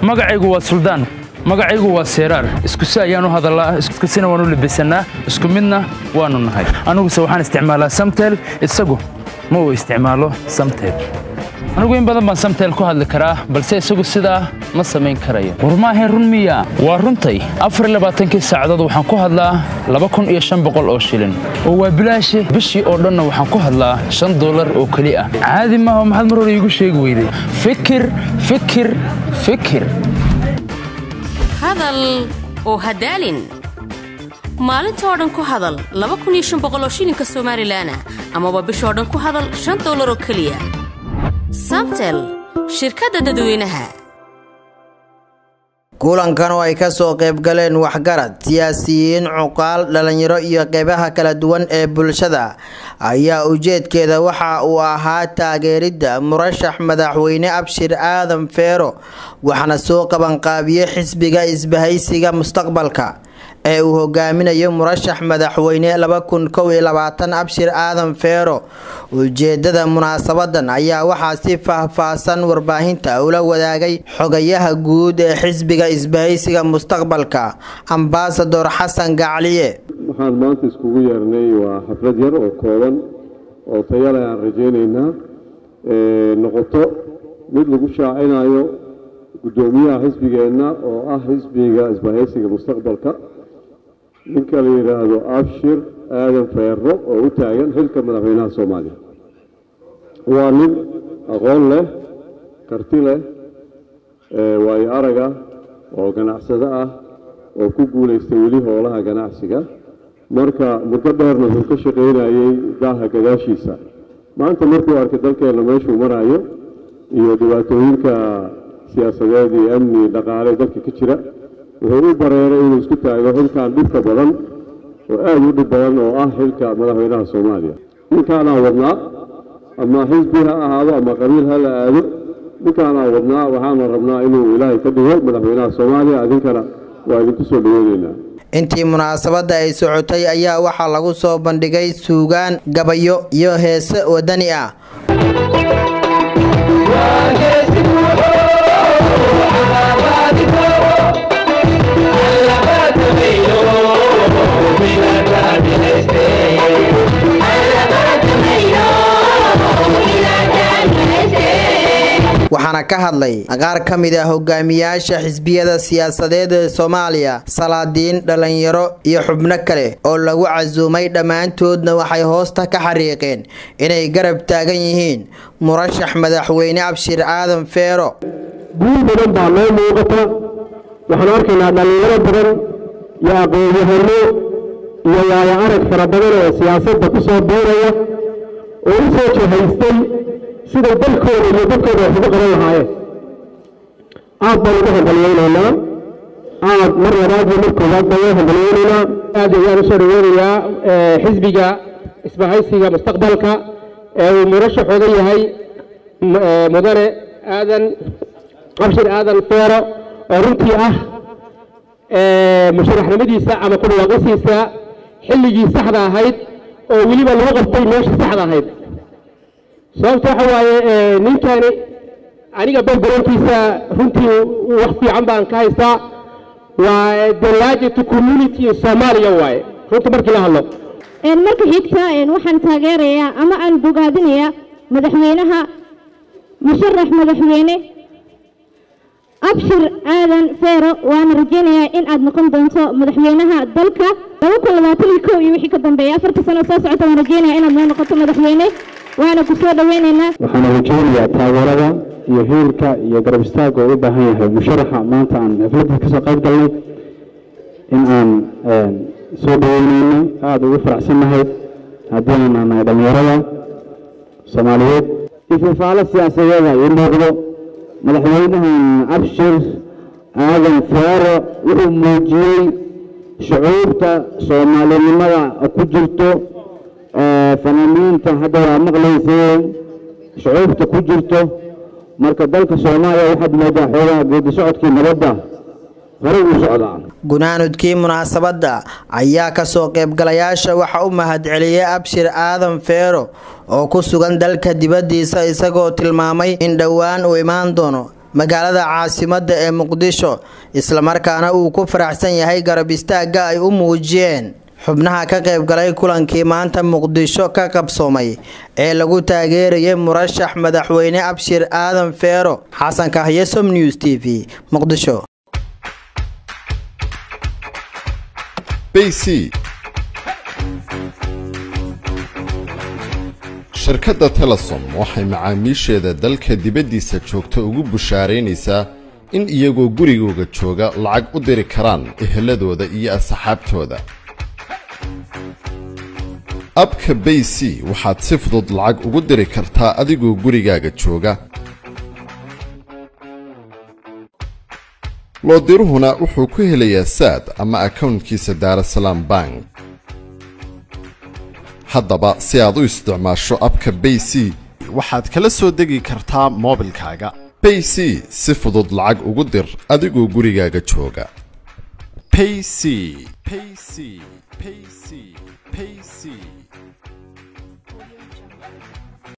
magacaygu waa suldaan magacaygu waa seeraar iskusi ayaan u hadallaa iskusina waan u labisannaa isku midna waannu nahay aniguse waxaan isticmaalaa samtel isagu ma uu isticmaalo samtel anigu in badan baan samtel ku hadli karaa balse isagu sidaa ma samayn karayo war maahayn run miya waa runtay afarlabaatankii saacadood waxaan ku hadlaa laba kun iyo shan boqol oo shilin oo waa bilaashe bishii oo dhanna waxaan ku hadlaa shan dollar oo keli ah caadi maaha maxaad mar hore iigu sheegi weyday fikir fikir fikir hadal oo hadaalin maalintoo dhan ku hadal oo shilinka somalilan amaba bishoo dhan ku hadal shan dollar oo keliya samtel shirkadda dadweynaha kulankan oo ay ka soo qayb galeen waxgarad siyaasiyiin cuqaal dhallinyaro iyo qeybaha kala duwan ee bulshada ayaa ujeedkeeda waxa uu ahaa taageeridda murashax madaxweyne abshir aadan feero waxaana soo qabanqaabiyey xisbiga isbahaysiga mustaqbalka ee uu hogaaminayo murashax madaxweyne abshir aadan feero ujeedada munaasabadan ayaa waxaa si faahfaahsan warbaahinta ula wadaagay xogayaha guud ee xisbiga isbahaysiga mustaqbalka ambasador xasan gacliye waxaan maanta iskugu yeernay waa xaflad yar oo kooban oo tayale aan rajaynaynaa noqoto mid lagu shaacinayo guddoomiyaha xisbigeenna oo ah xisbiga isbahaysiga mustaqbalka ninka la yidhaahdo abshir aadan feero oo u taagan xilka madaxweynaha soomaaliya waa nin aqoon leh karti leh waayo arag ah oo ganacsado ah oo ku guulaystay weli howlaha ganacsiga marka muddo dheerna wuxuu ka shaqaynayey daaha gadaashiisa maanta markuu arkay dalkeenna meeshuu marayo iyo dhibaatooyinka siyaasadeed iyo amni dhaqaale dalka ka jira wuxuu u bareeray inuu isku taago xilkan dhibka badan oo aada u dhib badan oo ah xilka madaxweynaha soomaaliya ninkaanaan wadnaa ama xisbi ha ahaado ama qabiil ha la aado ninkaanaan wadnaa waxaana rabnaa inuu ilaahay ka dhigo madaxweynaha soomaaliya idinkana waa idinku soo dhaweyneynaa intii munaasabadda ay socotay ayaa waxaa lagu soo bandhigay suugaan gabayo iyo heese wadani ah waxaana ka hadlay qaar ka mid ah hogaamiyaasha xisbiyada siyaasadeed ee soomaaliya salaadiin dhallinyaro iyo xubno kale oo lagu casuumay dhammaantoodna waxay hoosta ka xariiqeen inay garab taagan yihiin murashax madaxweyne abshir aadan feero guul badan baa noo muuqata waxaan arkaynaa dhallinyaro badan iyo aqoon-yahano iyo waayo arag fara badan oo siyaasadda ku soo biiraya oo u soo jihaystay siday dalkooda iyo dadkooda wax ugu qaban lahaayeen aad baan ugu hambalyeynaynaa aad mar labaad iyo mar koowaad baan ugu hambalyeynaynaa aad ayaan usoo dhaweynayaa xisbiga isbahaysiga mustaqbalka ee uu murashaxooda yahay mudane aadan abshir aadan feero oo runtii ah musharaxnimadiisa ama ku dhawaaqisiisa xilligii saxda ahayd oo weliba lagu qabtay meesha saxda ahayd sababta waxa waaye ninkani aniga backgroundkiisa runtii wax fiican baan ka haystaa waa the largest community in Soomaaliya waaye runtii markii la hadlo marka xigta waxaan taageerayaa ama aan bogaadinayaa madaxweynaha musharax madaxweyne abshir aadan feero waana rajaynayaa in aad noqon doonto madaxweynaha dalka iyo wixii ka dambeeya afarta sano soo socota waan rajaynayaa inaad noo noqoto madaxweyne waana ku soo dhaweynaynaa waxaana rajaynayaa taageerada iyo hiilka iyo garab istaagga uu u baahan yahay musharaxa maanta aan xafladda kasoo qayb galnay in aan soo dhaweynayno aada ugu faraxsannahay haddii aan nahay dhallinyarada soomaaliyeed ififaalo siyaasadeeda ii muuqdo madaxweynahan abshir aadan feero wuxuu muujiyey shucuurta soomaalinimada ku jirto fanaaniinta hadda waa maqlayseen shucuurta ku jirto marka dalka soomaaliya waxaad moodaa xoogaa geedi socodkii nabadda horey uu socdaa gunaanudkii munaasabadda ayaa kasoo qaybgalayaasha waxa u mahadceliyey abshir aadan feero oo ku sugan dalka dibaddiisa isagoo tilmaamay in dhowaan uu imaan doono magaalada caasimadda ee muqdisho islamarkaana uu ku faraxsan yahay garab istaagga ay u muujiyeen xubnaha ka qaybgalay kulankii maanta muqdisho ka qabsoomay ee lagu taageerayay murashax madaxweyne abshir aadan feero xasan kahye som news t v muqdisho bc shirkadda telesom waxay macaamiisheeda dalka dibaddiisa joogta ugu bushaaraynaysaa in iyagoo gurigooga jooga lacag u diri karaan eheladooda iyo asxaabtooda abka bay c waxaad si fudud lacag ugu diri kartaa adigoo gurigaaga jooga loodiruhuna wuxuu ku helayaa saad ama akownkiisa daarasalaam bank haddaba si aad u isticmaasho abka bay c waxaad kala soo degi kartaa moobilkaaga bay c si fudud lacag ugu dir adigoo gurigaaga jooga payc payc payc payc